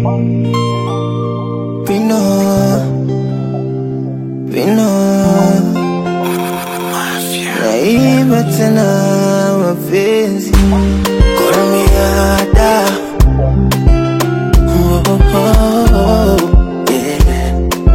Pino, Pino, naiba tena mapenzi Kolmiada oh, oh, oh, yeah.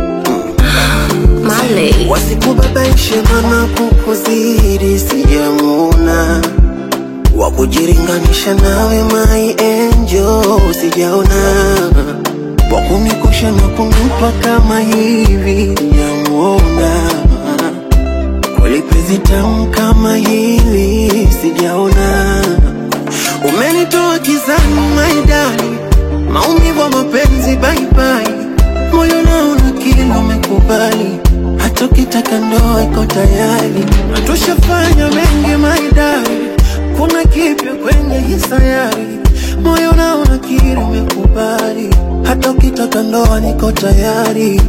Marley. Wasikubabaishe mana kukuzidi sijamuona wa kujiringanisha nawe my angel sijaona wa kunikosha na kunipa kama hivi sijamuona kweli penzi tamu kama hili sijaona umenitoa kizani my darling maumivu ya mapenzi bye bye moyo naona kila umekubali hata ukitaka ndoa iko tayari hatushafanya mengi maidari kuna kipya kwenye hii sayari moyo naona kila umekubali hata ukitaka ndoa niko tayari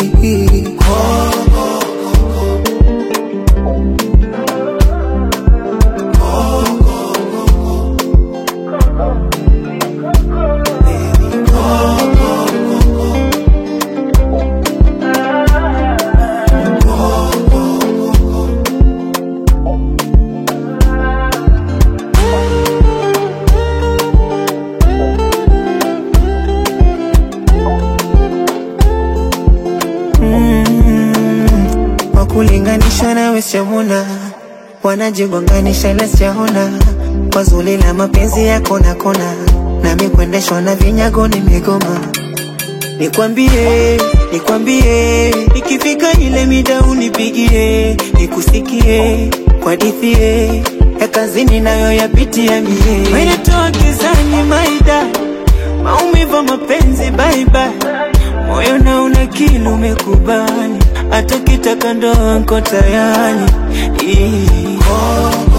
wakulinganisha nawe siamuna wanajigonganisha ila siaona kwa zuri la mapenzi ya kona kona nami kuendeshwa na vinyago ni migoma nikwambie nikwambie ikifika ile mida unipigie nikusikie kwa dithie ya kazini nayo yapitia mie menetoa kizani maida maumivu ya mapenzi baibai moyo na una kilu umekubali hata kitaka ndoa nko tayari Ii.